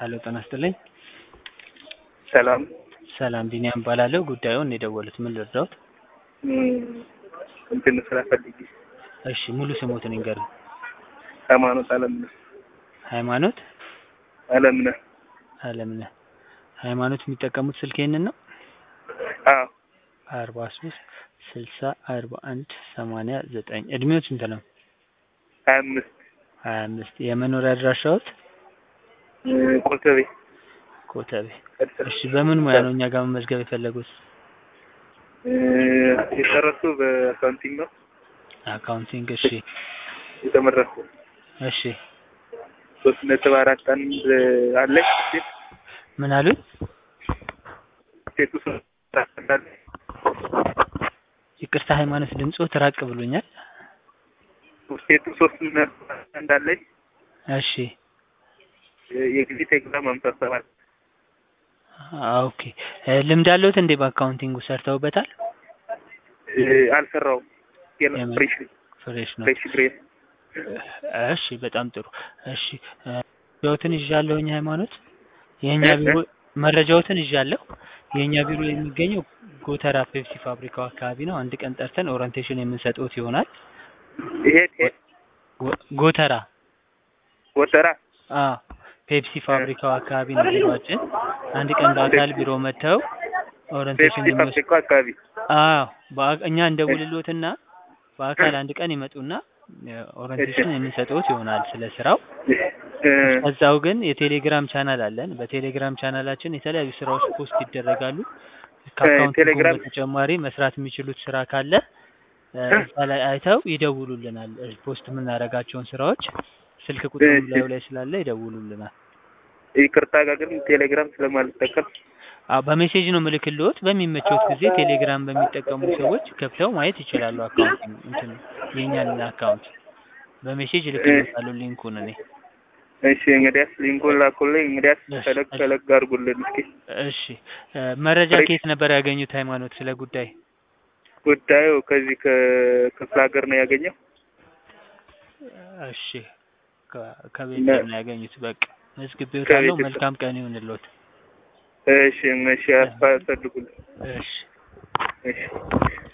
ሄሎ ጤና ይስጥልኝ። ሰላም ሰላም ቢኒያም እባላለሁ። ጉዳዩን የደወሉት ምን ልርዳዎት? እንትን ስራ ፈልጌ እሺ ሙሉ ስሞትን ይንገሩኝ። ሃይማኖት አለምነህ ሃይማኖት አለምነህ አለምነህ። ሃይማኖት የሚጠቀሙት ስልክ ይህንን ነው? አዎ አርባ ሶስት ስልሳ አርባ አንድ ሰማንያ ዘጠኝ እድሜዎት ስንት ነው? ሀያ አምስት ሀያ አምስት የመኖሪያ አድራሻዎት? ኮተቤ ኮተቤ። እሺ በምን ሙያ ነው እኛ ጋር መመዝገብ የፈለጉት? የጨረሱ በአካውንቲንግ ነው አካውንቲንግ። እሺ የተመረኩ እሺ ሶስት ነጥብ አራት አንድ አለኝ ሴት ምን አሉኝ? ሴቱ ሶስት አንድ አለኝ ይቅርታ ሃይማኖት ድምፅዎት ራቅ ብሎኛል። ሴቱ ሶስት ነጥብ አንድ አለኝ እሺ የጊዜ ቴሌግራም ሃምሳ ሰባት ኦኬ ልምድ አለዎት እንዴ? በአካውንቲንጉ ሰርተውበታል? አልሰራውም ገና የምን? ፍሬሽ ፍሬሽ ነው። ፍሬሽ ግሬድ እሺ በጣም ጥሩ። እሺ መረጃዎትን ይዣለሁኝ ሃይማኖት። የእኛ እ? ቢሮ መረጃዎትን ይዣለሁ። የእኛ ቢሮ የሚገኘው ጎተራ ፔፕሲ ፋብሪካው አካባቢ ነው። አንድ ቀን ጠርተን ኦሪንቴሽን የምንሰጥዎት ይሆናል። ይሄ ቴ- ጎ- ጎተራ ወተራ አዎ ፔፕሲ ፋብሪካው አካባቢ ነው ቢሮአችን። አንድ ቀን በአካል ቢሮ መጥተው ኦሪንቴሽን ፔፕሲ የሚወስድ ፋብሪካ አካባቢ አዎ በአ- እኛ እንደውልሎትና በአካል አንድ ቀን ይመጡና ኦሪንቴሽን የምንሰጥዎት ይሆናል ስለ ስራው። እ፣ ከዛው ግን የቴሌግራም ቻናል አለን። በቴሌግራም ቻናላችን የተለያዩ ስራዎች ፖስት ይደረጋሉ። ከአካውንቲንጉ ቴሌግራም- በተጨማሪ መስራት የሚችሉት ስራ ካለ እ፣ እዛ ላይ አይተው ይደውሉልናል። እ፣ ፖስት የምናደርጋቸውን ስራዎች ስልክ ቁጥሩ እሺ። ላዩ ላይ ስላለ ይደውሉልናል። ይቅርታ ጋር ግን ቴሌግራም ስለማልጠቀም አዎ በሜሴጅ ነው ምልክልዎት። በሚመቸውት ጊዜ ቴሌግራም በሚጠቀሙ ሰዎች ከፍተው ማየት ይችላሉ። አካውንቲንግ እንትን የእኛን አካውንት በሜሴጅ እልክልዎታለሁ ሊንኩን እኔ እሺ እንግዲያስ ሊንኩን ላኩልኝ። እንግዲያስ እሺ፣ ፈለግ እሺ። ፈለግ አድርጉልን እስኪ። እሺ እ፣ መረጃ ፍሬሽ- ከየት ነበር ያገኙት ሃይማኖት ስለ ጉዳይ? ጉዳዩ ከዚህ ከክፍለ ሀገር ነው ያገኘው። እሺ ከ- ከቤት እና- ነው ያገኙት። በቃ መዝግቤዎታለሁ። ከቤተሰብ- መልካም ቀን ይሁንልዎት። እሺ እሺ፣ አስፈልጉልን። እሺ እሺ